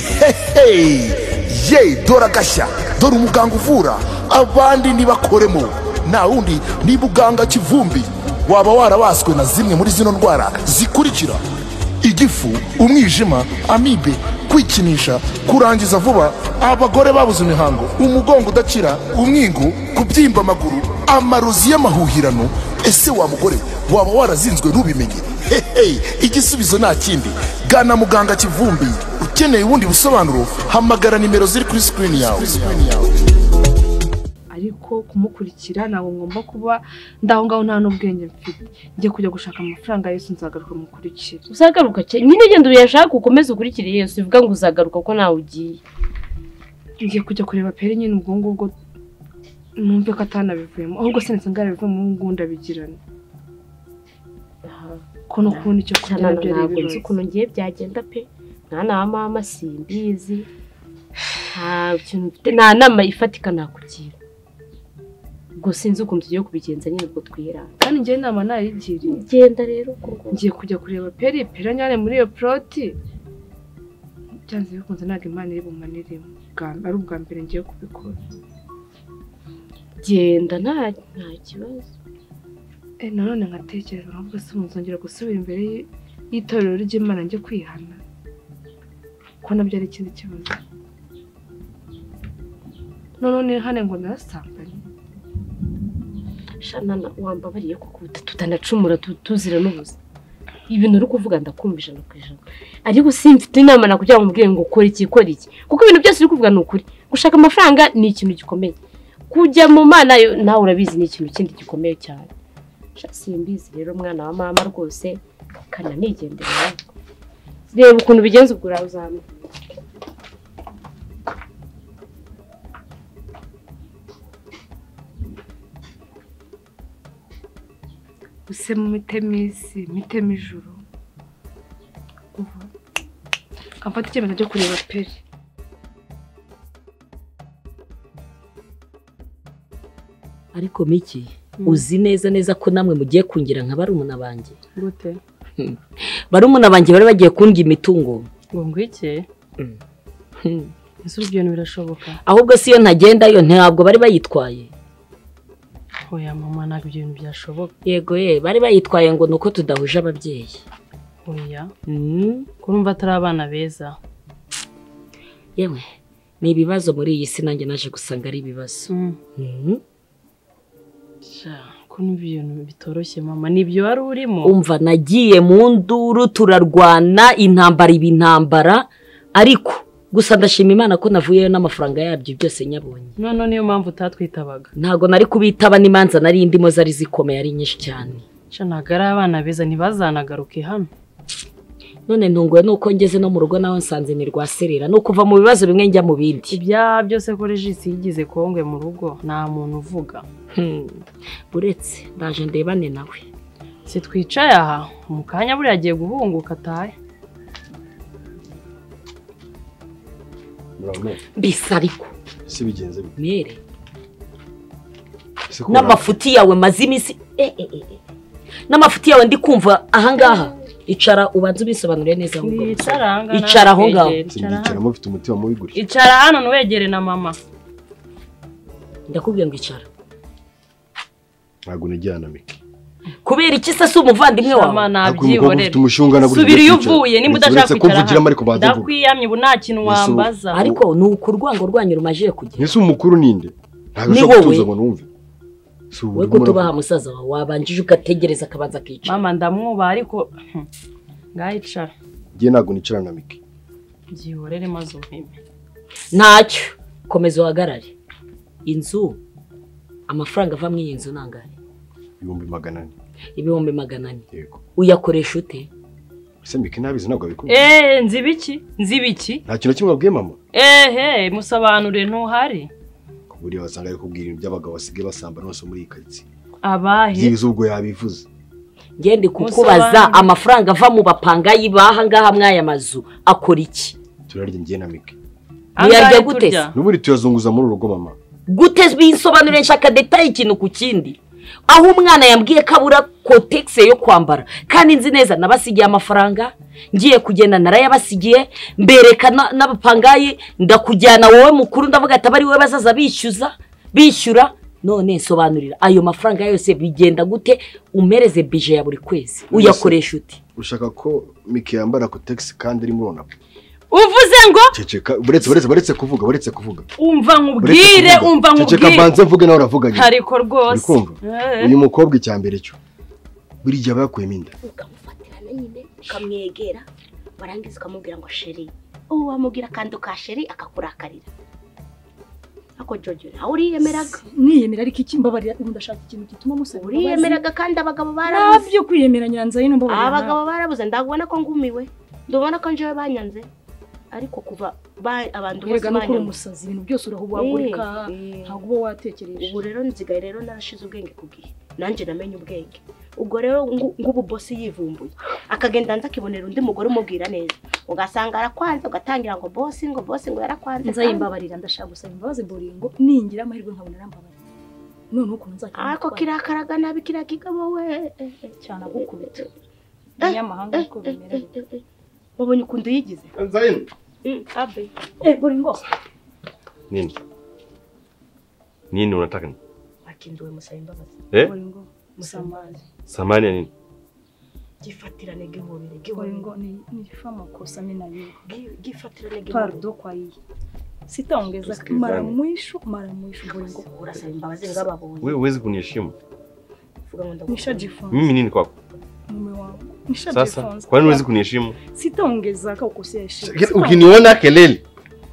hehe ye dore agashya dore umuganga uvura abandi ntibakoremo nta wundi ni muganga kivumbi waba warabaswe na zimwe muri zino ndwara zikurikira igifu umwijima amibe kwikinisha kurangiza vuba abagore babuze imihango umugongo udakira umwingu kubyimba amaguru amarozi y'amahuhirano ese wa mugore waba warazinzwe ntubimenye hehe igisubizo nta kindi gana muganga kivumbi ukeneye ubundi busobanuro hamagara nimero ziri kuri sikirini yawe ariko kumukurikira ntabwo ngomba kuba ndaho ngaho nta n'ubwenge mfite njye kujya gushaka amafaranga Yesu nzagaruka mukurikira uzagaruka cye nyine ugenda uyashaka ukomeze ukurikire yesu uvuga ngo uzagaruka ko nawe ugiye ngiye kujya kureba peri nyine ubwo ngubwo numve ko atanabivuyemo ahubwo se ndetse ngarabivuyemo ubu ndabigirana kuno kubona icyo kurya nabyo ari ntabwo nzi ibibazo ukuntu ngiye byagenda pe nta nama mama simbizi nta kintu mfite nta nama ifatika nakugira ubwo sinzi ukuntu tugiye kubigenza nyine ubwo twiranga kandi njye inama nayigiriye genda rero uko ngomba ngiye kujya kureba peri peri nyine muri iyo poroti byanze bikunze ntabwo imana iri bumaniremo Bwa- ari ubwa mbere ngiye kubikora genda nta nta kibazo Eh, nanone nkatekereza ahubwo se muzongera gusubira imbere y- y'itorero ry'imana njye kwihana ko nabyo ari ikindi kibazo nanone hane ngo narasambanye shana na- wambabariye kuko ubu tutanacumura tu- tuzira n'ubuze ibintu uri kuvuga ndakumva ijana ku ijana ariko simfite inama nakugira ngo umubwire ngo ukore iki ukore iki kuko ibintu byose uri kuvuga ni ukuri gushaka amafaranga ni ikintu gikomeye kujya mu mana yo nawe urabizi ni ikintu kindi gikomeye cyane Sha, simbizi rero mwana wa mama rwose kana nigendera nawe. reba ukuntu ubigenza ubwo urazamenya use mu mitema isi mitema ijuru ubu kamfata icyemezo cyo kureba peri ariko miki uzi neza neza ko namwe mugiye kungira nka barumuna banjye gute barumuna banjye bari bagiye kundya imitungo ngo ngwike Mm. ese ibyo bintu birashoboka ahubwo si iyo ntagendayo ntabwo bari bayitwaye oya mama ntabwo ibyo bintu byashoboka yego ye bari bayitwaye ngo ni uko tudahuje ababyeyi oya Mm. kurumva atari abana beza yewe ni ibibazo muri iyi si nanjye naje gusanga ari ibibazo Mm. Sha, ko n'ibyo bintu bitoroshye mama ni ibyo wari urimo umva nagiye mu nduru turarwana intambara iba intambara ariko gusa ndashima imana ko navuyeyo n'amafaranga yabyo byose nyabonye none niyo mpamvu utatwitabaga ntabwo nari kubitaba n'imanza nari indimo zari zikomeye ari nyinshi cyane Sha, ntabwo ari abana beza ntibazanagaruke hano none ntunguwe nuko ngeze no mu rugo naho nsanze ni rwa serera ni ukuva mu bibazo bimwe njya mu bindi ibyaha byose ko regisi yigize kongwe mu rugo nta muntu uvuga Hmm. uretse ndaje ndebane nawe si twicaye aha mu kanya buriya agiye guhunguka atahe murabona mbese ariko ese bigenze bite mere ese ko n'amafuti yawe maze iminsi Eh, eh, eh, eh. n'amafuti yawe ndi kumva ahangaha icara ubanze ubisobanure neza ahubwo Wicara aha ngaha, icara aho ngaho wegere, icara hano. mwicara mufite umutima mubi gutya icara hano ntiwegere na mama ndakubwiye ngo icara ntabwo unajyana mike kubera iki se si umuvandimwe Mama, wawe Ariko uyu mukobwa nabyihorera ufite umushonga na buri subira iyo gihe kwicara. uvuye nimba Uretse- uretse udashaka ko kwicara mvugiramo ariko banze mvuge. ndakwiyamye ubu nta kintu Yesu, wambaza ariko ni uku urwango rwanyu rumajije kugira ese umukuru ninde ntabwo Ni ashobora wowe. gutuza ngo numve si ubu we urimo kutubaha uravuga. musaza wawe wabanjije ugategereza akabanza akicara mama ndamwubaha ariko hmm, ngaho icara njye ntabwo nicara na mike byihorere maze umpime ntacyo komeza uhagarare inzu amafaranga ava muri iyi nzu ni angahe ibihumbi magana ane ibihumbi magana ane yego uyakoresha ute ese mike ntabizi ntabwo abikunda eee nzibiki nzibiki nta kintu na kimwe abwiye mama ehe musobanure ntuhari ku buryo wasanga ari kubwira ibintu by'abagabo basigaye basambana bose muri iyi karitsiye abahe byibuze ubwo yabivuze ngende kukubaza Musobanure. amafaranga ava mu bapangayi baha ngaha mw'aya mazu akora iki turarya njye na mike Ntiyajya Angahe gute turya? se? n'ubundi tuyazunguza muri urugo mama gute bisobanure nshaka detaye ikintu ku kindi aho umwana yambwiye ko abura kotegisi yo kwambara kandi nzi neza nabasigiye amafaranga ngiye kugenda narayabasigiye mbereka na- n'abapangayi ndakujyana wowe mukuru ndavuga ati abari wowe bazaza bishyuza bishyura none nsobanurira ayo mafaranga yose bigenda gute umereze bije ya buri kwezi uyakoresha uti ushaka ko mike yambara kotegisi kandi irimo urunama uvuze ngo ceceka buretse buretse buretse kuvuga buretse kuvuga umva Uretse nkubwire kuvuga. umva ceceka nkubwire mbanze mvuge nawe uravuganye ariko rwose urikumva uyu mukobwa icya mbere cyo buri gihe aba yakuyemo inda ukamufatirana nyine ukamwegera warangiza ukamubwira ngo sheri ubu wamubwira kandi ukasheri akakurakarira ako jojo nawe uriyemeraga mwiyemera ariko iki mbabarira ndashaka ikintu gituma musaba imbabazi uriyemeraga kandi abagabo barabuze ntabyo kwiyemera nyanza yino mbabarira abagabo barabuze ndabona ko ngumiwe ndabona ko njyewe banyanze ariko kuva ba- abantu bose erega no kuri banyanze umusazi ibintu byose urahuwagurika Eh, eh. ntabwo uba watekereje ubu rero nzigaye rero narashize ubwenge ku gihe nanjye namenye ubwenge ubwo rero ngu- ngubu bosi yivumbuye akagenda hanze akibonera undi mugore umubwira neza ugasanga arakwanze ugatangira ngo bosi ngo bosi ngo yarakwanze nza yimbabarira ndashaka gusaba imbabazi buringo ningira amahirwe nkabona arambabarira noneho ukuntu nzajya ariko kirakaraga nabi kiriya kigabo we eh, eh, cyane agukubita eh, umunyamahanga eh, ariko eh, bimera eh, eh, eh. wabonye ukuntu yigize Mm, abe eh buringo Nini? Nini unataka nini? wakinduwe musaba imbabazi Eh? buringo musamazi Samani ya nini? gifatirane gihobere gihobere buringo ni nifa makosa mimi na wewe Gi- gifatirane gihobere pardo kwa hii sitaongeza Tusikilizane. mara mwisho mara mwisho buringo urasaba imbabazi ngababonye Wewe huwezi kuniheshimu. Vuga ngo ndagukunda. nishajifunza Mimi nini kwako? mume wangu Sasa kwa nini huwezi kuniheshimu? sitaongeza ka ukosea heshima Lakini Sitaongeza- Ukiniona kelele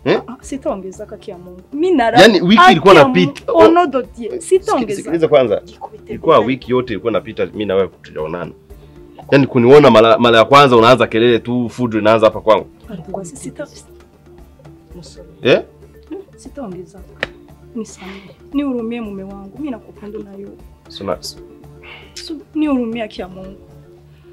ah, sitaongeza ka kia Mungu mimi nara Yaani wiki haki ilikuwa ya inapita. Mungu, ono dodie Siki- sitaongeza Sikiliza kwanza. Gikubite Ilikuwa vibaya. wiki yote ilikuwa napita mimi na wewe tujaonana. Yaani kuniona mara mara ya kwanza unaanza kelele tu fujo inaanza hapa kwangu. Kwa si- sita- Musore. Eh? sitaongeza nisamehe nihurumie mume wangu mimi nakupenda nayo Sina nihurumie haki ya Mungu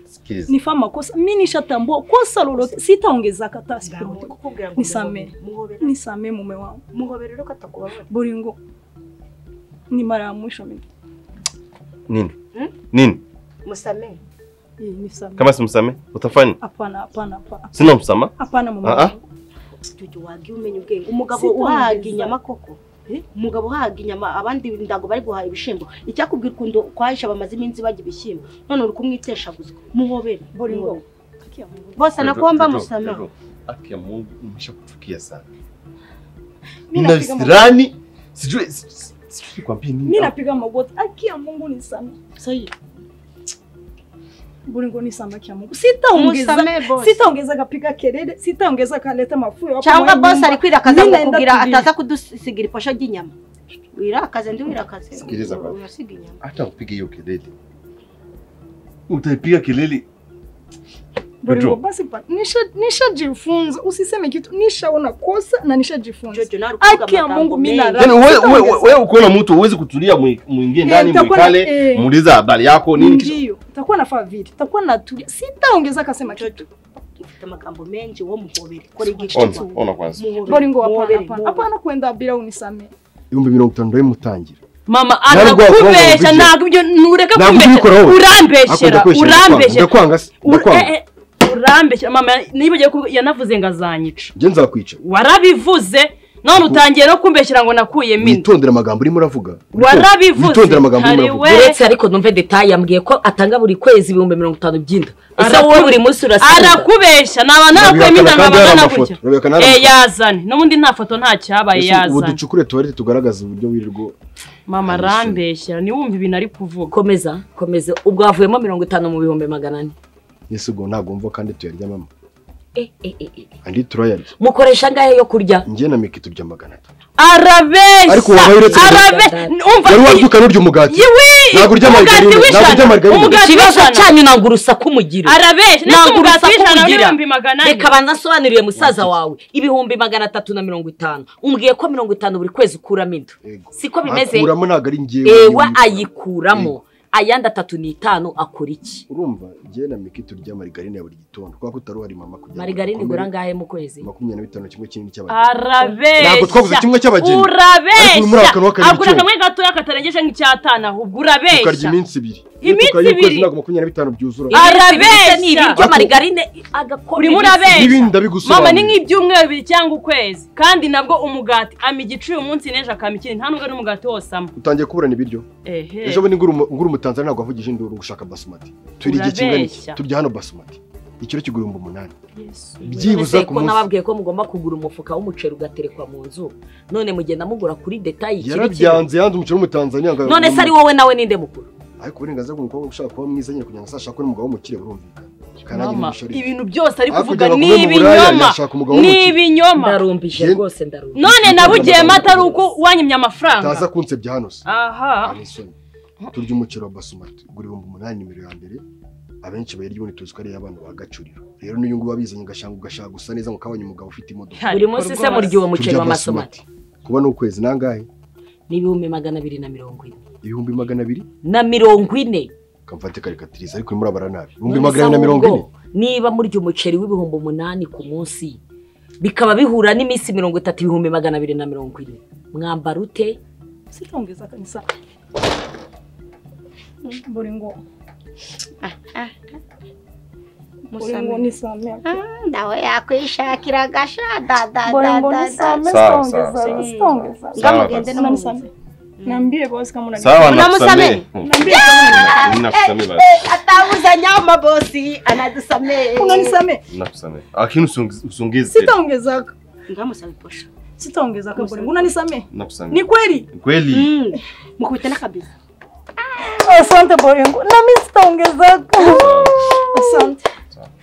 sikiliza. nifaa makosa mimi nishatambua kosa lolote sitaongeza kata Ndabona sitaongeza kukubwira ngo Nisamehe. muhobere nisamehe mume wangu muhobere rero ko atakubabara buringo ni mara ya mwisho mimi Nini? Hmm? Nini? musamehe Hii, nisamehe Kama simsame utafanya? hapana hapana hapana Sina msamaha. hapana mume Ah, ah. wangu tutu wagiye umenya ubwenge umugabo Sitongeza. uhaga inyama koko umugabo uhaga inyama abandi ndago bari guhaha ibishyimbo icyakubwira ukuntu kwahisha bamaze iminsi barya ibishyimbo none uri kumwiteshaguzwa muhobere buringo muhobere. haki ya Mungu bose nakuomba Jojo, musamehe Jojo, Haki ya Mungu imeshakuchukia sana. Mimi Nina napiga visirani sijui si- si- sijui nikwambie nini. Mimi napiga magoti. Haki ya Mungu ni sana. Sahi. Buringo ni sana haki ya Mungu. Sitaongeza. musamehe bose Sitaongeza kapika kelele, sitaongeza kaleta mafuyo hapo. cyangwa mwa bose nyumba. ari kwirakaza ngo Ninaenda kugira kurisha. ataza kudusigira ifasha ry'inyama wirakaze ndi wirakaze Sikiliza baba. urasiga inyama Hata upige hiyo kelele. Utaipiga kelele. Buringo Jojo. basi pa. Nisha nishajifunza. Usiseme kitu. Nishaona kosa na nishajifunza. Jojo, nawe uri kuvuga Haki ya amagambo Mungu mimi menshi. nara. Yaani wewe wewe wewe ukiona mtu uwezi kutulia mwi- muingie ndani nitakuwa na- mwikale eh. muulize habari yako nini kisha Ndio. Takuwa nafaa vile. Takuwa natulia. Sitaongeza kasema kitu. ufite amagambo menshi wo muhobere kora igice Ona, ona kwanza. Buringo hapana hapana. Hapana kwenda bila unisamehe. ibihumbi mirongo itanu ndari mutangira mama Ntabwo anakubesha wakubwira. ntabwo ibyo ntureka Ntabwo ubikora kubeshya wowe. urambeshyera urambeshyera ndakwanga se Ur- ndakwanga eh, eh, urambeshyera mama nibagiwe ko yanavuze ngo azanyica nje nzakwica warabivuze none utangiye no kumbeshyira ngo nakuyemo inda witondere amagambo urimo uravuga warabivuze witondere amagambo urimo Hari uravuga we- uretse ariko numve detaye yambwiye ko atanga buri kwezi ibihumbi mirongo itanu by'inda ese Araku- wowe buri munsi urasigaza arakubeshya naba narakuyemo inda Urabihakana kandi hari nkabagana amafoto. gutya Urabihakana hari Eh, amafoto. yazane n'ubundi nta foto nta cyabaye Ese ubu yazane ducukure tuwarete tugaragaza uburyo wirirwa mama arambeshyera niwumva ibintu ari kuvuga komeza komeza ubwo havuyemo mirongo itanu mu bihumbi magana ane yesu ubwo ntabwo mva kandi tuyarya mama Eh, eh, eh, eh. andi turayarya mukoresha angahe yo kurya njye na miki turya magana atatu Ariko arabeshya wabaye uretse arabeshya umva yari wabyukana urya umugati Ntabwo urya umugati margarine, ntabwo urya margarine. umugati ikibazo w'ijana cyanyu nanga urusaku mugira arabeshya ndetse ntabwo umugati urusaku w'ijana mugira n'ibihumbi magana ane reka banza asobanurire musaza wawe ibihumbi magana atatu na mirongo itanu umbwiye ko mirongo itanu buri kwezi ukuramo inda Yego. siko bimeze akuramo ntabwo ari njyewe ewa nyine. ayikuramo ayandi atatu ni itanu akora iki urumva njyewe na miki turya marigarine ya buri gitondo kubera ko utari uhari mama kugira ngo marigarine dukomere- igura angahe mu kwezi makumyabiri na bitanu kimwe kinini cy'abageni Ntabwo twaguze arabeshya kimwe cy'abageni. Ariko muri urabeshya aka wa kabiri agura cyo. kamwe gatoya katarengeje nk'icyatanu ahubwo tukarya urabeshya iminsi ibiri Iminsi ibiri? ntabwo makumyabiri na bitanu byuzura Arabeshya! ni ibiryo marigarine urimo urabeshya n'ibindi ndabigusobanura mama ni nk'ibyumweru bibiri cyangwa ukwezi kandi nabwo umugati ama igicuye umunsi n'ejo akama ikindi nta nubwo ari umugati wose ama utangiye kuburana ibiryo ehe ejo bundi ngura umu- ngura umutanzaniya ntabwo avugije induru gushaka basumati turi igihe kingana iki Urabeshya. turya hano basumati ikiro kigura ibihumbi umunani byibuze byibuze ku ko munsi. nababwiye ko mugomba kugura umufuka w'umuceri ugaterekwa mu nzu none mugenda mugura kuri detayi ikiri kimwe yarabyanze yanze umuceri w'umutanzaniya ngo- none se ari wowe nawe ninde mukuru ariko uburenganzira bw'umukobwa ushaka kuba mwiza nyine kugira ngo azashake n'umugabo w'umukire burumvikana kandi nanjye mama nimushorere. ibintu byose ari Ariko kuvuga ujya ni kuba mu buraya, ibinyoma yashaka umugabo ni w'umukire. ibinyoma ndarumbije rwose ndarumbije none nabugiye atari uko wanyimye amafaranga taza kunsebya hano se aha ari isoni turya umuceri wa basumati ugura ibihumbi umunani nimero ya mbere abenshi bayirya ubundi tuzi ko ari iy'abana ba gacuriro rero n'uyu nguyu abizanye ugashanga ugashaka gusa neza ngo kabonye umugabo ufite imodoka buri munsi se murya uwo muceri wa masomati kuba ni ukwezi nangahe ni ibihumbi magana abiri na mirongo ine ibihumbi magana abiri na mirongo ine kamfate karikatiriza ariko urimo urabara nabi ibihumbi None magana se na mirongo ahubwo, ine niba murya umuceri w'ibihumbi umunani ku munsi bikaba bihura n'iminsi mirongo itatu ibihumbi magana abiri na mirongo ine mwambara ute Usitongeza kanisa. Mbore ngo. Mbore Musamira. ngo nisamee. nawe yakwishakira agasha da da Mbore da ngo da da nisamee Sawa, sitongeza sawa, sawa. sitongeza. Sawa, basi. n'umusamee. Niambie boss kama unanipenda. Sawa Unamusamehe? nakusamehe. Mm. Niambie kama Nakusamehe basi. atawuzanya mabosi anadusamehe unanisamee. Nakusamehe. Lakini usiungi- usiongeze tena. Sitaongeza. ngamusabe posha Sitaongeza kama mbore ngo unanisamee. Ni Nakusamehe. kweli? Kweli. mukubita n'akabizi Asante mbore ngo. Na mimi sitaongeza. Asante.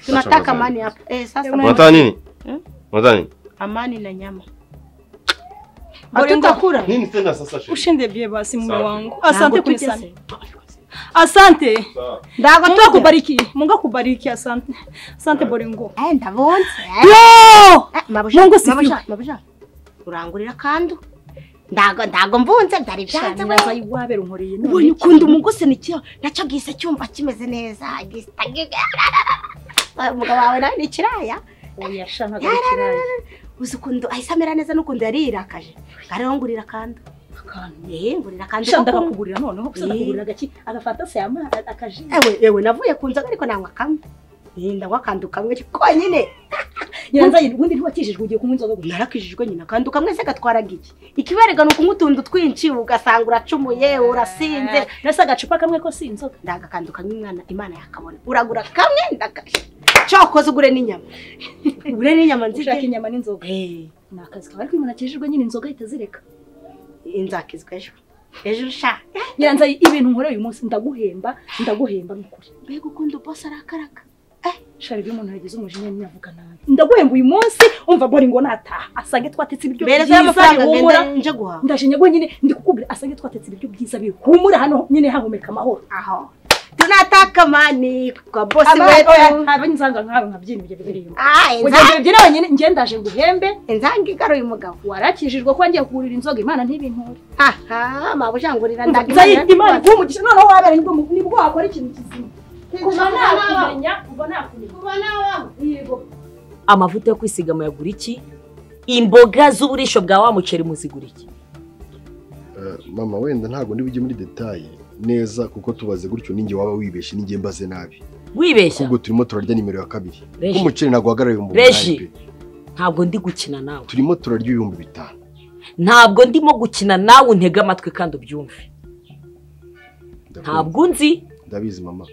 tunataka amani hapa eh sasa Unataka nini? Mm. Unataka nini? amani na nyama Mbore ngo. hatutakura Nini tena sasa shehe? Ushinde bie basi mume Sawa. wangu. Asante Ntabwo kunisamee. tugeze. Asante. Sawa. ndago Mungu tuko akubariki. Mungu akubariki. Asante. Asante mbore ngo. eh ndabonse eh. Yo! Eh, mabusha Mungu sifiwe. mabusha mabusha urangurira kandu ndago ndago mvunze ndari byanze we Ndazayibwabera unkoreye none. ubonye ukunda umuguse nicyo nacyo gise cyumva kimeze neza gisitage umugabo wawe nawe ni ikiraya Oya shanga garikiraya. uzi ukuntu ahise amera neza n'ukuntu yarirakaje ngareho ngurira kandu eh ngurira kandu Shanda kuko- akakugurira noneho gusa Eh. akakugurira agaki agafata se ama akaji. ewe ewe navuye ku nzoga ariko nanywa kamwe Eh, ndanywa kandu kamwe konyine Nyanza ubundi ntiwakijijwe ugiye kunywa inzoga gusa. narakijijwe nyina kandi ukamwe se gatwaraga iki ikiberega ni ukunywa utuntu twinshi ugasanga uracumuye urasinze Nasa agacupa kamwe ko si inzoga. ndagakandu kamwe umwana imana yakabona uragura kamwe ndaka cyokoze ugure n'inyama ugure n'inyama Ushaka nzige inyama n'inzoga. Eh, Ni akazi kawe ariko umuntu akijijwe nyine inzoga ahita azireka. inzakizwa ejo ejo sha Nyanza ibintu nkoreye uyu munsi ndaguhemba ndaguhemba n'ukuri. mbega ukuntu bosi arakaraga Shari iyo umuntu yagize umujinya nyine avuga nabi. Ndaguhemba uyu munsi umva bori ngo nataha asange twatetse ibiryo mbereza y'amafaranga bihumura. ngenda nje guhaha Ndashimye rwonyine ndi kukubwira asange twatetse ibiryo byiza bihumura hano nyine hahumeka amahoro. aho tunataka mani kwa bosi wetu abantu nzanga nkawe nkabyina ibyo biririmbo Ah, ugenda inza- ubyina wenyine njye ndaje nguhembe inzange igaruye umugabo warakijijwe ko ngiye kuhurira inzoga imana ntibinture aha mabujangurira nzayita imana ndagimana iguhe umugisha noneho wabera nibwo mu- nibwo wakora ikintu kizima kuva nakumenya kuva nakumenya amavuta yo kwisiga muyagura iki imboga z'uburisho bwa wa muceri muzigura iki Eh, mama wenda ntabwo ndi bujye muri detaye neza kuko tubaze gutyo ninjye waba wibeshye ninjye mbaze nabi wibeshya ahubwo turimo turarya nimero ya kabiri Reji. nk'umuceri ntabwo uhagarara ibihumbi Reji. umunani pe ntabwo ndi gukina nawe turimo turarya ibihumbi bitanu ntabwo ndimo gukina nawe untege amatwi kandi ubyumve Ndakumva. ntabwo nzi ndabizi mama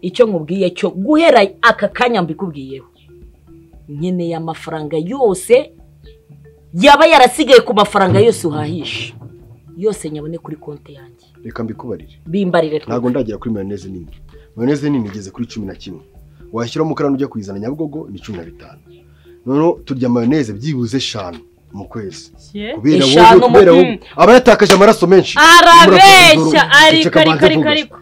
icyo nkubwiye cyo guhera aka kanya mbikubwiyeho nkeneye amafaranga yose yaba yarasigaye ku mafaranga yose uhahisha yose nyabone kuri konti yanjye reka mbikubarire bimbarire twe ntabwo ndagera kuri mayoneze nini mayoneze nini igeze kuri cumi na kimwe washyiraho umukarani ujya kuyizana nyabugogo ni cumi na bitanu noneho turya mayoneze byibuze eshanu mu kwezi kubera Eshanu wowe mu- kubera wowe Mm. aba yatakaje amaraso menshi arabeshya Urumva, ariko ceceka ariko banze ariko mvuge. ariko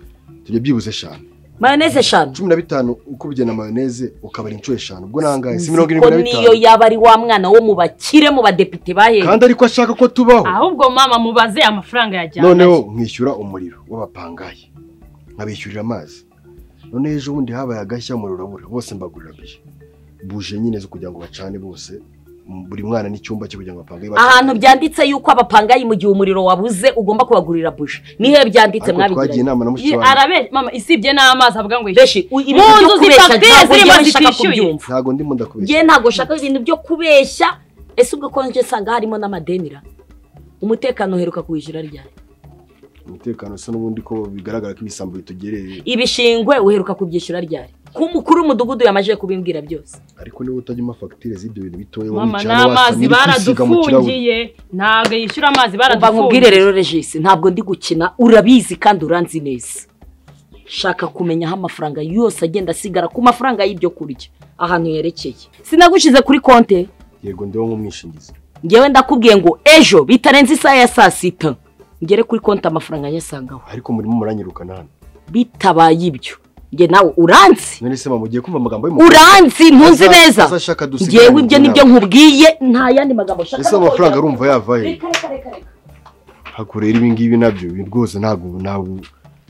turya byibuze eshanu mayoneze eshanu cumi na bitanu ukubye na mayoneze ukabara inshuro eshanu ubwo nangahe si mirongo ko irindwi na niyo bitanu yaba ari wa mwana wo mu bakire mu badepite bahembwe kandi ariko ashaka ko tubaho ahubwo mama mubaze amafaranga yajyana noneho nkishyura umuriro w'abapangayi nkabishyurira amazi none ejo bundi habaye agashya umuriro urabura bose mbagurira bije buje nyine zo kugira ngo bacane bose buri mwana n'icyumba cyo kugira ngo bapange ahantu byanditse yuko abapangayi mu gihe umuriro wabuze ugomba kubagurira buji nihe byanditse Ariko twagiye inama na mushiki wanjye. arabe mama isibye n'amazi avuga ngo yishyure mu ibintu byo nzu kubeshya zifagire ntabwo zirimo njyewe nshaka zitishyuye kubyumva. ntabwo ndimo ndakubeshya ngewe ntabwo nshaka ibintu byo kubeshya ese ubwo ko nje nsanga harimo n'amadenira umutekano uheruka kuwijira ryari umutekano usa n'ubundi ko bigaragara ko ibisambo bitugereye ibishingwe uheruka kubyishyura ryari ku mukuru w'umudugudu yamajije kubimbwira byose ariko niba utajya umpa fagitire z'ibyo bintu bitoya mama wicara n'amazi wasamye uri kwisiga mu kirahure baradufungiye ntabwo yishyura amazi umva nkubwire baradufungiye rero regisi ntabwo ndi gukina urabizi kandi uranzi neza shaka kumenya aho amafaranga yose agenda asigara ku mafaranga y'ibyo kurya ahantu yerekeye sinagushyize kuri konte yego ndiho nk'umwishingizi ngewe ndakubwiye ngo ejo bitarenze isaha ya saa sita ngere kuri konti amafaranga nyasangaho ariko murimo muranyirukana hano bitabaye ibyo njye nawe uranzi none se mama ugiye kumva amagambo y'umukuru uranzi ntunzi Aza- neza aza ashaka dusigarane ngewe ibyo inama. nibyo nkubwiye nta yandi magambo nshaka ese amafaranga arumva yava he Reka, reka, reka, reka. hakure rero ibingibi nabyo ibi rwose ntabwo ntabwo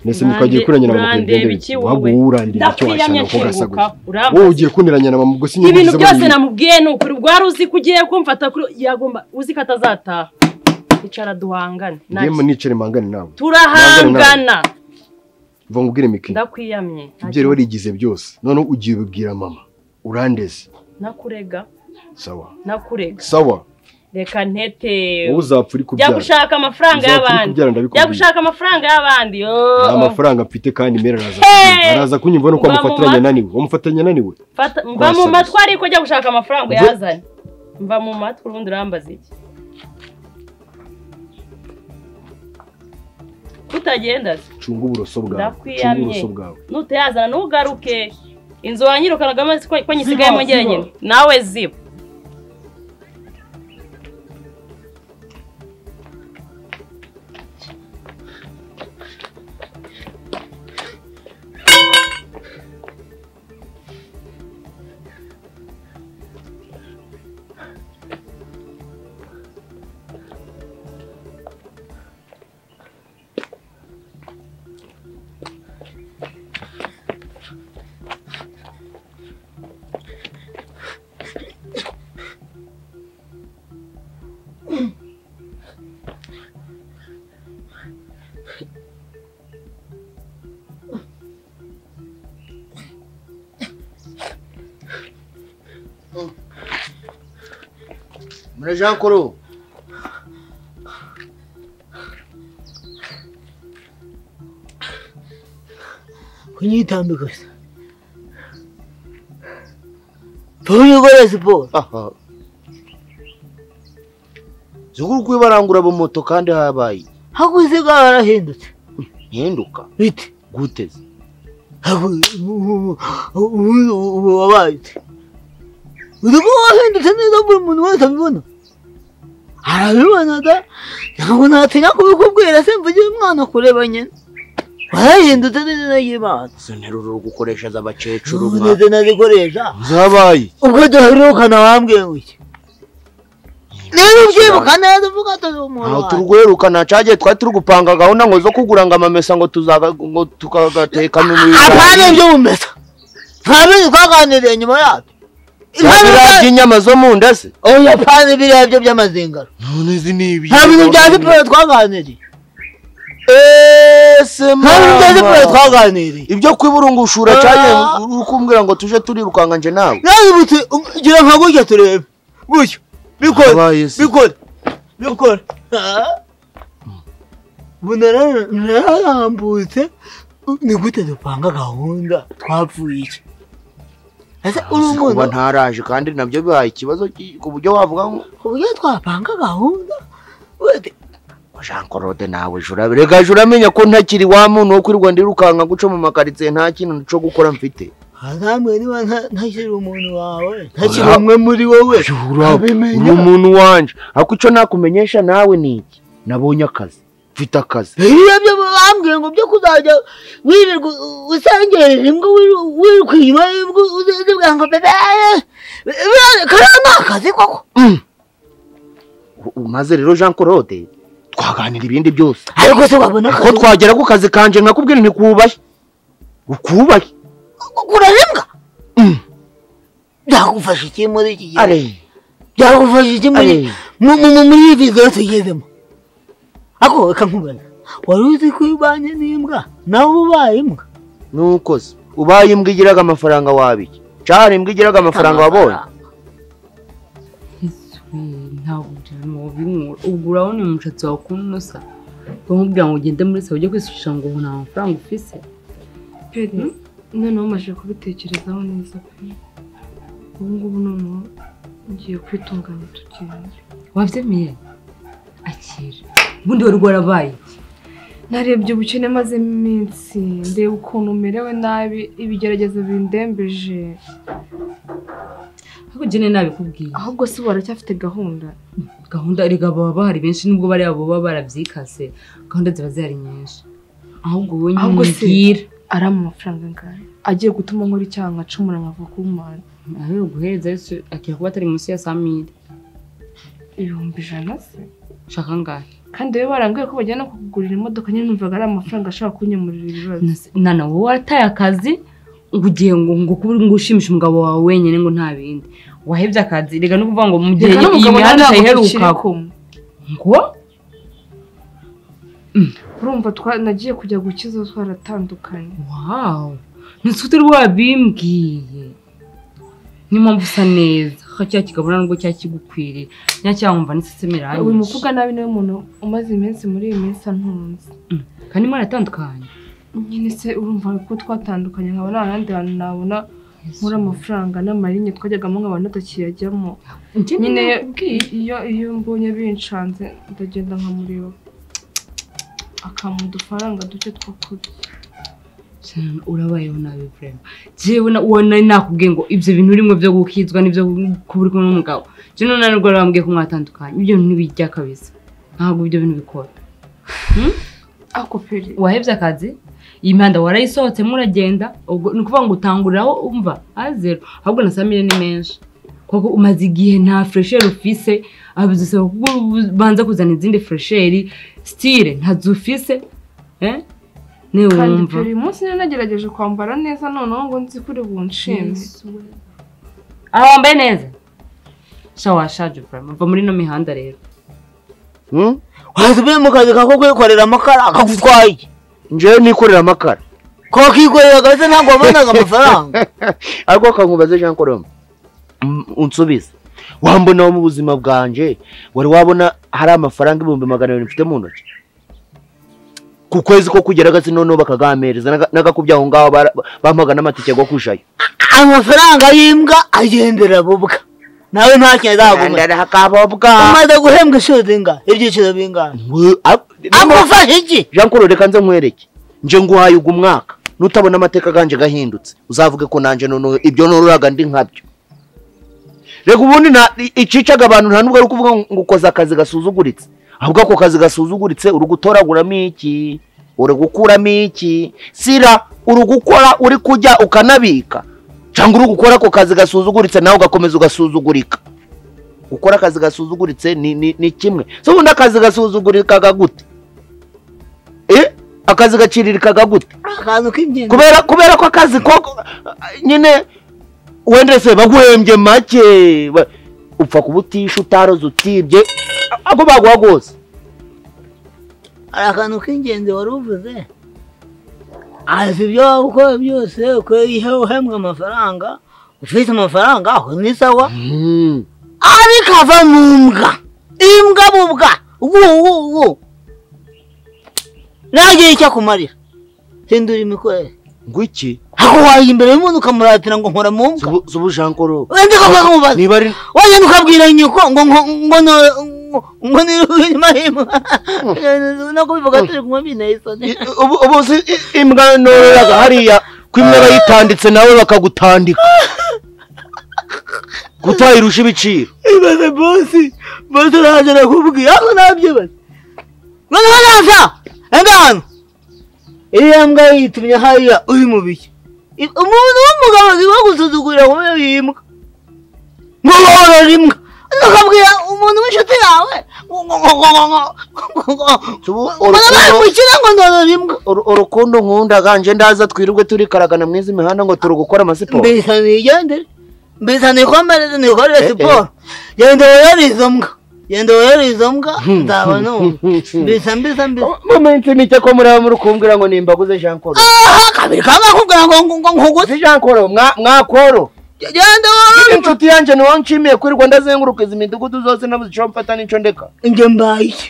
mbese Urande- nuko wagiye kuniranya na mama urandeba iki kugendera wowe? wabwo urandira icyo Ndapfira washaka ko nyakiguka, gasaguza urambaza. wowe ugiye kuniranya na mama ubwo si ibintu byose namubwiye ni ukuri ubwo wari uzi ko ugiye kumfata kuri yagomba uzi ko atazataha icara duhangane ngewe nacyo. nicare mpangane nawe Mpangane turahangana nawe. vuga ngubwire mike ndakwiyamye ibyo rero warigize byose noneho ugiye ubibwira mama urandeze nakurega sawa nakurega sawa reka ntete wowe uzapfa uri jya kubyara gushaka amafaranga Uzapfa uri y'abandi kubyara, ndabikubwiye. jya gushaka amafaranga y'abandi yoo. nta mafaranga mfite kandi mera araza Hey! kunyumva. araza kunyumva nuko Mba mu wamufatiranye matwi. ananiwe wamufatiranye ananiwe Fata- mva mu Wasabye. matwi ariko jya gushaka amafaranga Mve- uyazane mva mu matwi ubundi urambaza iki kutagenda se cunga uburoso bwawe cunga ndakwiyamye uburoso bwawe nutayazana ntugaruke inzu wanyirukanagamo si ko ko nyisigayemo Ziba, njyewe ziba. nyine nawe ziba muri jean kuru kunyitambika se nturi gukora siporo zikuru kuri barangura abamoto kandi habaye hakuze bwa barahindutse ntihinduka bite guteze ubundi ubu wabaye ute uri kuba wahindutse neza buri muntu wese abibona arabibonaga ntabwo natinya kubikubwira se mvugire umwana kureba nyine warahindutse neza y'imana izo nteruro uri gukoresha z'abakecuru mwa ndetse nazikoresha zabaye ubwo duherukana wambwiye ngo iki niba ubyibuka neza uvuga atari umuntu ntaho wawe turweruka nta cagiye twari turi gupanga gahunda ngo zo kugura ngo amamesa ngo tuzaga ngo tukagatekamo ibintu apana ibyo bumesa nta bindi twaganiriye nyuma yabyo biriya by'inyama zo mu nda se oya apana biriya byo by'amazingaro none izi ni ibi nta bintu bya siporo twaganiriye ese nta bintu bya siporo twaganiriye ibyo kwiburungushura Ah. cyane uri kumbwira ngo tuje turirukanka nje nawe ntabibutse gira nka gutya turebe gutya bikore bikore bikore Ah. ubu nara- nararambutse ni gute dupanga gahunda twapfuye iki ese uri umuntu kuba ntaraje kandi nabyo bihaye ikibazo ki- ku buryo wavuga ngo uburyo twapanga gahunda jean claude nawe jura reka jura amenya ko ntakiri wa muntu wo kwirirwa ndirukanka guca mu makaritsiye nta kintu cyo gukora mfite ntamwe niba nta- ntakiri umuntu wawe ntakiri umwe muri wowe uri umuntu wanje ariko icyo nakumenyesha nawe ni iki nabonye akazi mfite akazi biriya byo bambwiye ngo byo kuzajya wirirwa u- usengerera imbwa wiru- wiruka inyuma y'imbwa uzi- uzibwira ngo bebe kariya ni akazi koko U- maze rero jean claude twaganira ibindi byose ariko se wabona ko twagera ku kazi kanje nkakubwira ntikubashye ukubaye kurarembwa byagufasha iki muri iki gihe byagufasha iki muri Ari. mu- mu- mu- muri iyi video tugezemo ako reka nkubaza wari uzi ko iyo ubanye n'imbwa nawe ubaye imbwa nuko se ubaye imbwa igiraga amafaranga wabiki cyane imbwa igiraga amafaranga wabonye ntabwo byarimo bimwura ubwo urabona uyu mushatsi wawe ukuntu unusa bamubwira ngo ugende muri salo ujye kwisukisha ngo ubu nta mafaranga ufise peri noneho umaze kubitekerezaho neza pe ubu ngubu noneho ngiye kwitunganya tugenda wabyemeye akira ubundi wari warabaye iki narebye ubukene mazemo iminsi ndeba ukuntu merewe nabi ibigeragezo bindembeje ariko ugene nabi kubwiye ahubwo se ubu baracyafite gahunda gahunda erega baba bahari benshi nubwo bariya baba barabyikase gahunda ziba zihari nyinshi ahubwo wowe nyine ahubwo se umbwire ari amafaranga angahe agiye gutuma nkora icyaha nkacumura nkava ku mana ahubwo guhereza yesu akira kuba atari munsi ya saa mille ibihumbi ijana se shaka angahe kandi wowe barambwiye ko bajyana kukugurira imodoka nyine numvaga ari amafaranga ashobora kunyemurira ibibazo nana wowe warataye akazi ngo ugiye ngo ngo kuba ngo ushimishe umugabo wawe wenyine ngo nta bindi wahebye akazi reka no kuvuga ngo mu gihe Reka iyi n'umugabo nawe mihanda ntabwo iheruka tukiri kumwe. ngo urumva twa- nagiye kujya gukiza uwo twaratandukanye wawu ntitwite wabimbwiye niyo mpamvu usa neza ko cya kigabura nubwo cyari kigukwiriye nyacyo cyangwa n'iseseme iranyishe uyu mukobwa nabi niwe muntu umaze iminsi muri iyi minsi antunze kandi mwaratandukanye nyine se urumva ko twatandukanye nkaba nta handi hantu nabona nkura amafaranga n'amarinye twajyagamo nk'abantu batakiyajyamo Njye nyine nakubwiye. iyo iyo mbonye binshanze ndagenda nkamureba akampa udufaranga duke two kurya Cyane urabayeho nabi vrema jewe na- uwo nari nakubwiye ngo ibyo bintu urimo byo gukizwa n'ibyo kuba uri kumwe n'umugabo jewe none nibwo bambwiye ko mwatandukanye ibyo bintu ntibijya kabisa ntabwo ibyo bintu bikora Hmm? wahebye akazi iyi mihanda warayisohotsemo uragenda ubwo ni ukuvuga ngo utanguriraho umva ari zero ahubwo na saa miliyoni ni menshi kuko umaze igihe nta furesheri ufise abizusaba kuko ubanza kuzana izindi furesheri sitire ntazo ufise eh? niwe kandi wumva uyu munsi niba nagerageje kwambara neza noneho ngo nzi kuri bunshime aha wambaye neza sha washaje burama va muri ino mihanda rero waza uvuye mu kazi kako kwikorera amakara akagutwaye iki njyewe nikorera amakara kakikorera kabisa ntabwo wabonaga amafaranga ariko kankubaze jean colombe mm, unsubize wambonaho mu buzima bwanjye wari wabona hari amafaranga ibihumbi magana abiri mfite mu ntoki ku kwezi ko kugera gasi noneho bakagahampereza n'aga- n'agakubye aho ngaho bara- bampaga n'amatike yo kujayo amafaranga y'imbwa agendera bubwa nawe nta kintu azaguma akabobwa umaze guhembwa inshuro zingahe ibyiciro bingahe amufashe iki jean claude reka nze nkwereke nje nguhaye ugu mwaka nutabona amateka ganje gahindutse uzavuge ko nanje noneho ibyo noruraga ndi nkabyo reka ubundi nta- i- icicaga abantu nta nubwo ari ukuvuga ngo ukoze akazi gasuzuguritse ahubwo ako kazi gasuzuguritse uri gutoraguramo iki uri gukuramo iki sira uri gukora uri kujya ukanabika cyangwa uri gukora ako kazi gasuzuguritse nawe ugakomeza ugasuzugurika gukora akazi gasuzuguritse ni, ni, ni kimwe so ubundi akazi gasuzugurikaga gute eh akazi gaciririkaga gute akantu k'ingenzi kubera kubera ko akazi ko ko- nyine wenda se baguhembye make ba- upfa kubutisha utaroze utibye ako baguha rwose hari akantu k'ingenzi wari uvuze azi ibyo waba ukora byose uko iyo uhembwa amafaranga ufite amafaranga aho ni sawa ariko ava mu mbwa imbwa mu mbwa wuwuwu nagire icyo akumarira hindura imikorere ngo iki ako wajya imbere y'umuntu ukamuratira ngo nkora mu mbwa zubu jean coro wenda ko bamubaza niba ari wagenda ukabwira nyoko ngo ngo ngo no- ngo ni inyuma y'imbwa no kubivuga turi kunywa binteye isoni ubu ubu uzi i- imbwa nororaga hariya ko imwe bayitanditse nawe bakagutandika gutayirusha ibiciro ibaze bosi bosi uraje nakubwiye ako nabyibaze noneho naza engano iriya mbwa yitumye hariya uri mu biki I- umuntu w'umugabo ziba gusuzugurira ngo iyo yimbwa ngo worora imbwa ukabwira umuntu w'inshi inshuti yawe ngo ngo ngo ngo ngo ngo ngo urukundo ngo ndoro rimwe urukundo nkunda ganje ndaza twirirwe turi karagana mwiza imihanda ngo turi gukora amasiporo mbisa nigendere mbisa nikomereze nikorere siporo genda woyore izo mbwa genda woyore izo mbwa nzaba numva mbisa mbisa mbisa muminsi mike ko muraba muri kumbwira ngo nimbaguze jean colo kabiri kanga kubwira ngo ngo ngo nkuguze jean colo mwakoro genda woyore inshuti yanjye niwo nshimiye kwirirwa ndazenguruka izi midugudu zose nabuze icyo mfata n'icyo ndeka njye mbaye iki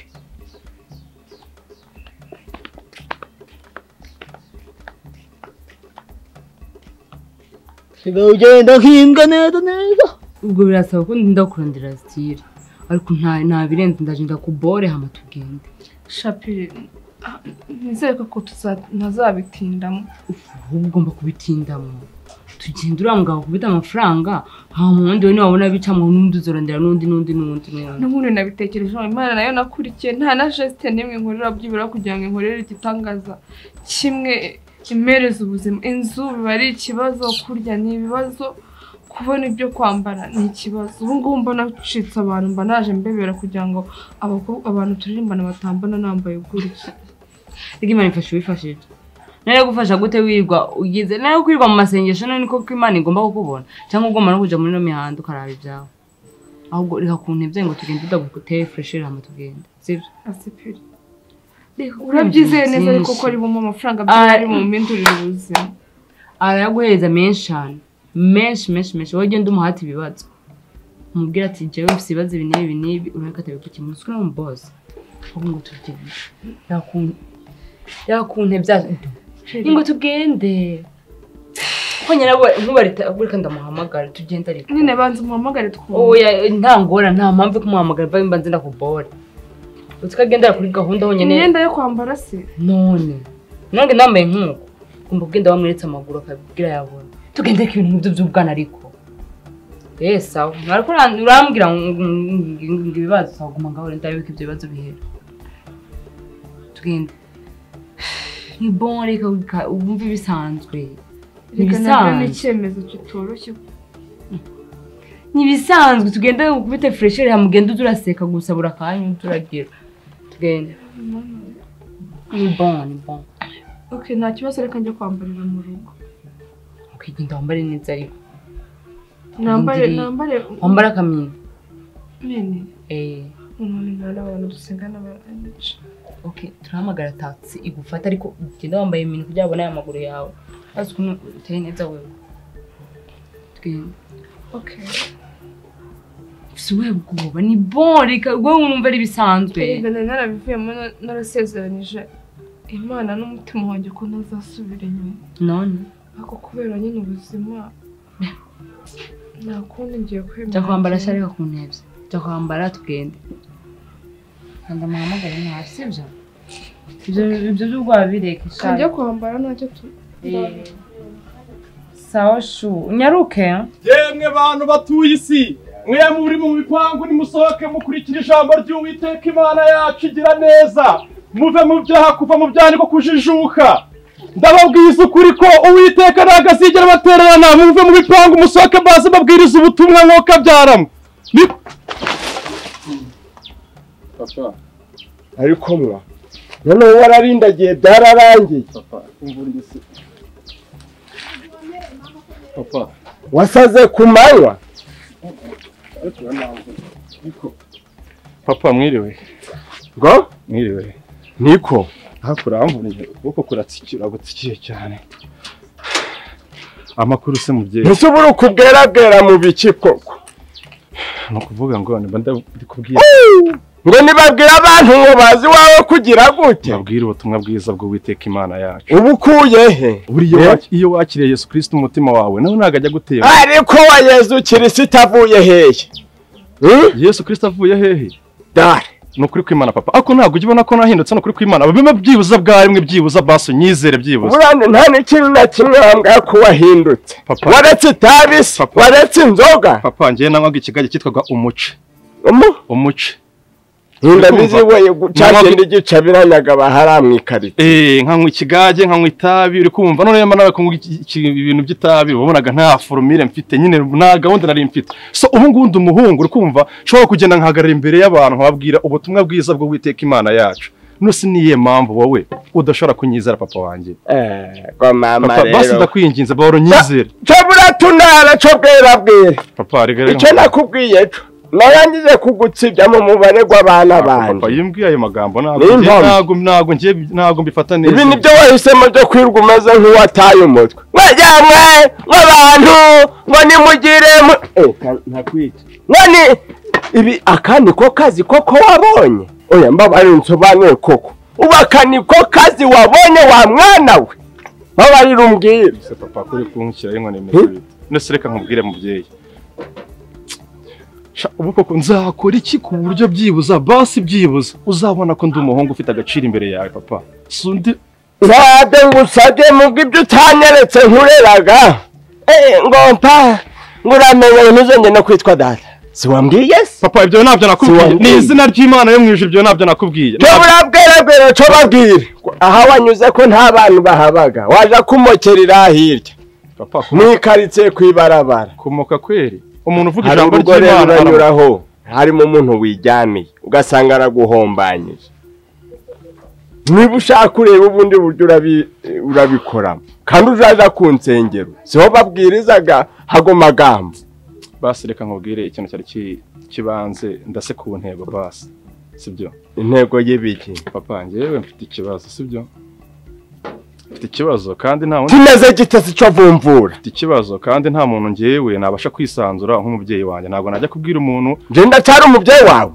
sigaye ugenda nk'imbwa neza neza ubwo birasaba ko ndakurandira zitira ariko nta ntabirenze ndagenda kubore hama tugende shapire ah, nizere ko tuza- ntazabitindamo ahubwo ugomba kubitindamo tugenda uriya mugabo kubita amafaranga nta wundi we ntiwabona abicamo n'undi uzorondera n'undi n'undi n'undi n'undi n'ubundi nabitekerejeho imana nayo nakurikiye nta na jesite n'imwe nkorera byibura kugira ngo inkorere igitangaza kimwe imereze ubuzima inzu biba ari ikibazo kurya ni ibibazo kubona ibyo kwambara ni ikibazo ubu ngubu mbona ncitse abantu mba naje mbebera kugira ngo abakobwa abantu turirimbana batambona nambaye gutya reka imana ifasha uwifashije nawe yagufasha gute wirirwa ugize nawe kwirirwa mu masengesho nawe niko ko imana igomba kukubona cyangwa ugomba no kujya muri ino mihanda ukaraba ibyawe ahubwo reka ku ntebe ngo tugende udaguteye furesheri hama tugende sibyo asipiri urabyizeye neza ariko ko ribamo amafaranga byari mu mpindurire ubuzima arayaguhereza menshi cyane menshi menshi menshi wowe ugenda umuhate ibibazo umubwira ati jyewe mfite ibibazo ibi n'ibi n'ibi urabona ko atabikukemura usukura mu boze ahubwo ngo tugende yakuntu yakuntu bya ngo tugende ko nyirabo ntubareka ndamuhamagara tugende ariko nyine banza umuhamagare twumve oya nta ngora nta mpamvu yo kumuhamagara mva mba nzina kubore utukagendera kuri gahunda honyine imyenda yo kwambara se none nange nambaye nk'uko ugomba kugenda wamweretse amaguru akabwira yabona tugende ko ibintu nk'ibyo by'ubwana ariko eee sawa ariko ura- urambwira ngo ngo- ngo ibibazo sawuguma ngaho rero ndabibika ibyo bibazo bihera tugende ni bon reka wika- wumve bisanzwe Ni reka nabyo ni bisanzwe icyemezo kitoroshye ni ibisanzwe tugende ukubite furesheri hamugende uza uraseka gusa buri akanya uza uragira tugende ni bon ni bon ok nta kibazo reka njye kwambarira mu rugo ukigenda wambare neza ariko nambare Undiri- nambare wambare akamyenda nyine eee umuntu imana abantu dusengana baranica ok turahamagara taxi igufata ariko ugenda wambaye ibintu kugira ngo abone aya maguru yawe azi ukuntu uteye neza wewe tugenda ok gusa we bwoba ni bon reka wowe numva ari ibisanzwe reka nari narabivuyemo na- narasezeranyije imana n'umutima wanjye ko ntazasubira inyuma none ariko kubera nyine ubuzima nta kundi ngiye kwemera jya kwambara sha reka ku ntebe jya kwambara tugende kanda muhamagare nta sibyo ibyo ibyo by'ubwoba bireka sha kanjya kwambara ntacyo tu Eh. sawa shu unyaruke yemwe bantu batuye isi mwe muri mu bipangu nimusohoke mukurikira ijambo ry'uwiteka imana yacu igira neza muve mu byaha kuva mu byaha niko kujijuka ndababwiza ukuri ko uwiteka ntabwo azigera abatererana muve mu bipangu musohoke baze babwiriza ubutumwa nk'uko abyaramo Ni- papa ariko mwa noneho wararindagiye byararangiye papa wasaze ku manywa papa mwiriwe ngo mwiriwe niko hakuramvunije ukuboko kuratsikira gutsikiye cyane amakuru se mubyeyi Ese uburuku bwerabwera mu biki koko ni ukuvuga ngo niba ndi kubwira ngo nibabwire abantu ngo bazi iwawe kugira gute babwire ubutumwa bwiza bw'uwiteka imana yacu uba ukuye he buriya Eh? wa- iyo wakiriye yesu kirisiti umutima wawe nawe ntabwo ajya gutera ariko wa yezu kirisita avuye hehe yesu kirisita avuye hehe dare ni ukuri kw'imana papa ariko ntabwo ujya ubona ko nahindutse ni ukuri kw'imana bimwe byibuza bwarimwe byibuza baso nyizere byibuze burane nta n'ikintu na kimwe wambwira ko wahindutse waretse itabi se waretse inzoga papa njyewe nanywaga ikigage cyitwaga umuce umu umuce ndabizi wowe gucagenda igica biranyaga bahara mu ikarito Eh, nkanywa ikigage nkanywa itabi uri kumva none yamba nawe kunywa iki- iki- ibintu by'itabi wabonaga nta forumire mfite nyine nta gahunda nari mfite so ubu ngubu ndi umuhungu uri kumva nshobora kugenda nkahagarara imbere y'abantu nkababwira ubutumwa bwiza bwo witeka imana yacu no si niye mpamvu wowe udashobora kunyizera papa wanjye kwa mama Papa, rero basi ndakwinginze bahora unyizere cobura tunara co bwera bwera papa rega icyo nakubwiye co narangije kugutsibya mu mubare w'abana banjye papa iyo mbwiye ayo magambo ntabwo Niyo mpamvu. ntabwo ntabwo ngiye ntabwo mbifata neza ibi ni byo wahisemo byo kwirwa umeze nk'uwataye umutwe mwajyanywe nk'abantu ngo nimugire mu- Eh, ka- ntakwica none ibi aka ni ko kazi koko wabonye oya mbabarira unsobanure koko ubu aka ni ko kazi wabonye wa mwana we mbabarira umbwire se papa kuri kunshyiraho inkoni imeze bite nese reka nkubwire mubyeyi Sha, ubu koko nzakora iki ku buryo byibuza basi byibuza uzabona ko ndi umuhungu ufite agaciro imbere yawe papa si undi ntabwo ngusabye mu bw'ibyo utanyeretse nkureraga Eh, ngompa nguramenye ntuzongere no kwitwa data si wambwiye se papa ibyo ntabyo nakubwiye ni izina ry'imana yo mu ijuru ibyo ntabyo nakubwiye cyo burabwerabwera cyo babwire aha wanyuze ko nta bantu bahabaga waje kumokera iriya hirya papa mu ikaritsiye ku ibarabara kumoka kweri umuntu uvuga hari ijambo urugo rero ry'imana uranyuraho harimo umuntu wiryamiye ugasanga araguhombanyije niba ushaka kureba ubundi buryo urabi- urabikoramo kandi uzaja ku nsengero siho babwirizaga hago magambo basi reka nkubwire ikintu cyari ki- kibanze ndase ku ntego basi sibyo intego y'ibiki papa njyewe mfite ikibazo sibyo mfite ikibazo kandi nta wundi kimeze gitasi cyo avumvura mfite ikibazo kandi nta muntu njyewe nabasha kwisanzura nk'umubyeyi wanjye ntabwo najya kubwira umuntu njye ndacyari umubyeyi wawe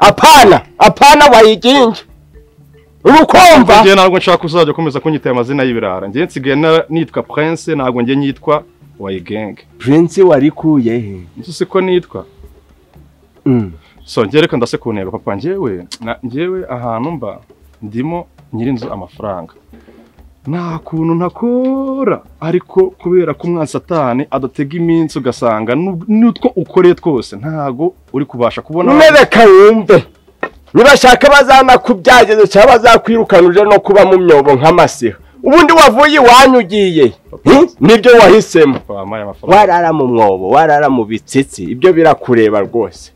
apana apana wayiginje uri kumva njyewe ntabwo nshaka uzajya ukomeza kunyita aya mazina y'ibirara njyewe nsigaye na- nitwa prince ntabwo njye nyitwa wayigenge prince warikuye he nzi siko nitwa so njyewe reka ndase ku ntego papa njyewe na- njyewe ahantu mba ndimo nyirinzu amafaranga nta kuntu ntakora ariko kubera ko umwana satani adatega iminsi ugasanga nu- n'utwo ukoreye twose ntago uri kubasha kubona nereka wumve nibashaka bazanakubyagezo cyangwa bazakwirukana uje no kuba mu myobo nk'amasiha ubundi wavuye iwanyu ugiye Hmm? nibyo wahisemo wampaye amafaranga warara mu mwobo warara mu bitsitsi ibyo birakureba rwose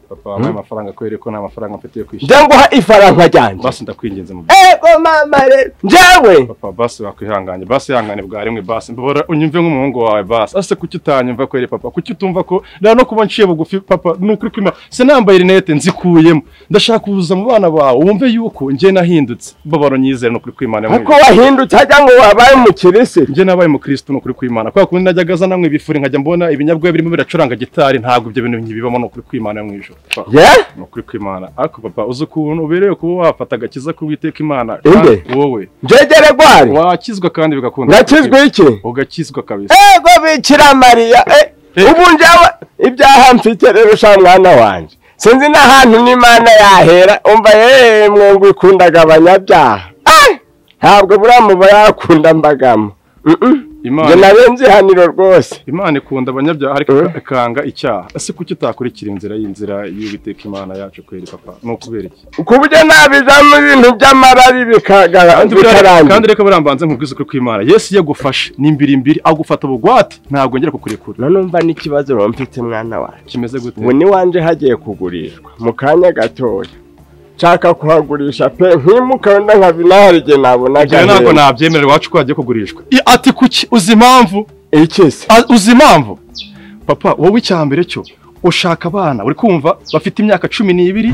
papa wampaye amafaranga kubera ko nta mafaranga mfite yo kwishyura njya nguha ifaranga ryanjye basi ndakwinginze mu ego mama rero njyewe papa basi wakwihanganye basi ihangane bwa rimwe basi mbora unyumve nk'umuhungu wawe basi ase kuki utanyumva kweri papa kuki utumva ko rero no kuba nciye bugufi papa ni ukuri kwima se nambaye rinete nzikuyemo ndashaka kuza mu bana bawe wumve yuko njye nahindutse babaro nyizere ni ukuri kwimana Ariko wahindutse hajya ngo wabaye umukirisitu njye nabaye umukirisitu ni ukuri kwimana kubera kundi najyaga aza namwe ibifuri nkajya mbona ibinyabwa birimo biracuranga gitari ntabwo ibyo bintu nkibibamo ni ukuri kwimana yo mu ijoro Papa, ni ukuri kwimana ariko papa uzi ukuntu uberewe kuba wafata agakiza k'uwiteka imana kandi wowe njegere rwari wakizwa kandi bigakunda Nakizwa iki? ugakizwa kabisa ego bikira mariya eh, ubu njyewe ibyaha mfite rero sha mwana wanjye sinzi n'ahantu n'imana yahera umva yewe mwungu ikundaga abanyabyaha Ah! ntabwo buriya muba yakunda mbagamo Imana- njye narenze ihaniro rwose imana ikunda abanyabyaha ariko ikanga icyaha ese kuki utakurikira inzira y'inzira y'uwiteka imana yacu kweri papa ni ukubera iki ku buryo nabijamo ibintu by'amarari bikagara- Kandi buriya- bikarangira kandi reka burambanze nkubwize ukuri kw'imana yesu iyo agufashe ni imbiri imbiri agufata bugwate ntabwo ngera kukurekura none umva n'ikibazo rero mfite mwana wanjye kimeze gute ubu ni wanje hagiye kugurishwa mu kanya gatoya nshaka kuhagurisha pe nkimuka wenda nkaba inahari igihe nabonaga Njyewe ntabwo heza. nabyemerera iwacu ko hagiye kugurishwa I- ati kuki uzi impamvu iki se uzi impamvu papa wowe icya mbere cyo ushaka abana uri kumva bafite imyaka cumi n'ibiri